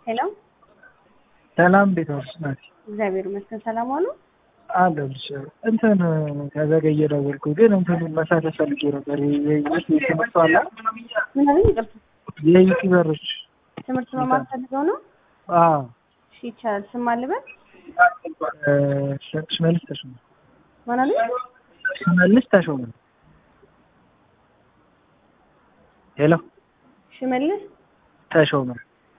ሄሎ ሰላም እንዴት ዋልሽ ናቲ? እግዚአብሔር ይመስገን ሰላም ዋሉ። አለሁልሽ። እንትን ከዘገየ ደወልኩ፣ ግን እንትኑን መሳተፍ ፈልጌ ነበር። የዩቲዩብ ትምህርት አለ ምን አለኝ? ይቅርታ የዩቲዩበሮች ትምህርት መማር ፈልገው ነው? አዎ እሺ ይቻላል። ስም አልበል እ ሽመልስ ተሾመ ማን አለኝ? ሽመልስ ተሾመ። ሄሎ ሽመልስ ተሾመ።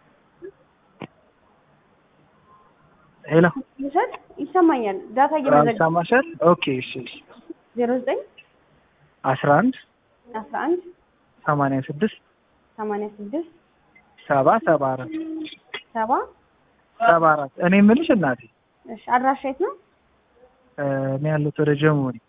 ሄሎ ልውሰድ? ይሰማኛል። ዳታ እየመዘገ ሰማሻል? ኦኬ እሺ እሺ ዜሮ ዘጠኝ አስራ አንድ አስራ አንድ ሰማንያ ስድስት ሰማንያ ስድስት ሰባ ሰባ አራት ሰባ ሰባ አራት እኔ የምልሽ እናቴ እሺ አድራሻ የት ነው? እ እኔ ያለሁት ወደ ጀሞ ነኝ።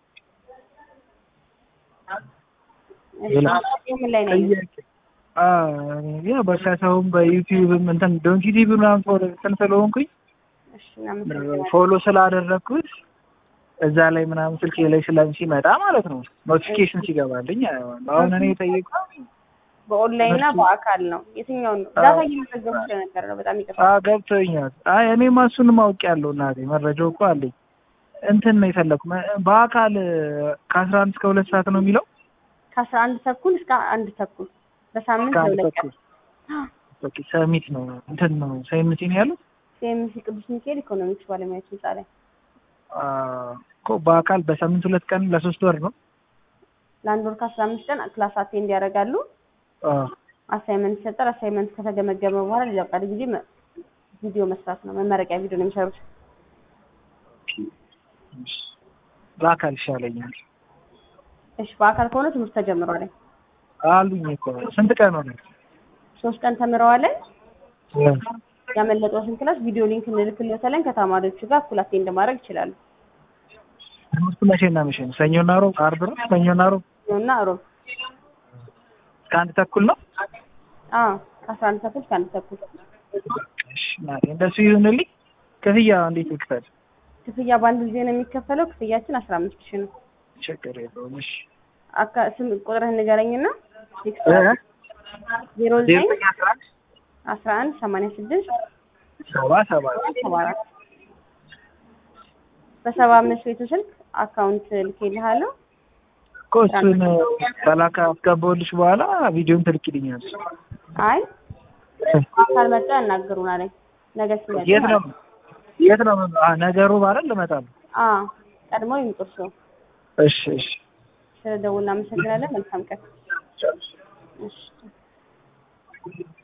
እሺ ሌላ? ምን ላይ ነው ያየሁት? ጥያቄ አ ያ በሻሳውም በዩቲዩብም እንትን ዶንኪ ቲቪ ምናምን ፎሎ እንትን ስለሆንኩኝ እሺ እናመሰግናለን። ፎሎ ስላደረግኩት እዛ ላይ ምናምን ስልኬ ላይ ስለም ሲመጣ ማለት ነው ኖቲፊኬሽን ሲገባልኝ አየዋለሁ። አሁን እኔ የጠየቅኩት በኦንላይን እና ትምህርቱ- በአካል ነው። የትኛውን ነው? አዎ። ዳታ እየመዘገቡ ስለነበር ነው። በጣም ይቅርታ። አ ገብቶኛል። አይ እኔም እሱንም አውቄያለሁ እናቴ መረጃው እኮ አለኝ። እንትን ነው የፈለኩ በአካል ከአስራ አንድ እስከ ሁለት ሰዓት ነው የሚለው ከአስራ አንድ ተኩል እስከ አንድ ተኩል በሳምንት እስከ አንድ ለሁለት ቀን ተኩል ኦኬ ሰሚት ነው እንትን ነው ሰሚት ነው ያሉት ሲኤምሲ ቅዱስ ሚካኤል ኢኮኖሚክስ ባለሙያዎች ህንጻ ላይ አ እኮ በአካል በሳምንት ሁለት ቀን ለሶስት ወር ነው ለአንድ ወር ከአስራ አምስት ቀን ክላስ አቴንድ ያደርጋሉ። አ አሳይመንት ይሰጣል። አሳይመንት ከተገመገመ በኋላ ሌላው ቀሪ ጊዜ መ- ቪዲዮ መስራት ነው። መመረቂያ ቪዲዮ ነው የሚሰሩት። በአካል ይሻለኛል እሺ በአካል ከሆነ ትምህርት ተጀምሯል። አሉኝ እኮ ስንት ቀን ሆነ ሶስት ቀን ተምረዋል። ያመለጠዎትን ክላስ ቪዲዮ ሊንክ እንልክልዎታለን። ከተማሪዎቹ ጋር እኩል አቴንድ ማድረግ ይችላሉ። ትምህርቱ መቼና መቼ ነው? ሰኞና ሮብ፣ አርብ ነው? ሰኞና ሮብ እና ሮብ እስከ አንድ ተኩል ነው። አዎ ከአስራ አንድ ተኩል እስከ አንድ ተኩል እሺ ናቴ፣ እንደሱ ይሁንልኝ። ክፍያ እንዴት ይክፈል? ክፍያ በአንድ ጊዜ ነው የሚከፈለው። ክፍያችን አስራ አምስት ሺህ ነው። ችግር የለውም። እሺ አካ ስም ቁጥርህን ንገረኝና እ ዜሮ ዜሮ ዘጠኝ ዘጠኝ አስራ አንድ አስራ አንድ ሰማንያ ስድስት ሰባ ሰባ ሰባ አራት በሰባ አምስት ቤቱ ስልክ አካውንት ልኬልሃለሁ። እኮ እሱን ከላካ አስገባሁልሽ በኋላ ቪዲዮን ትልኪልኛለሽ። አይ አካል መጥተው ያናግሩናል። ነገ ሲመጡ የት ነው ማለት የት ነው አ ነገሩ ማለት ልመጣለሁ። አዎ ቀድሞ ይምጡ እርስዎ። እሺ እሺ ስለደውል እናመሰግናለን። መልካም ቀን። እሺ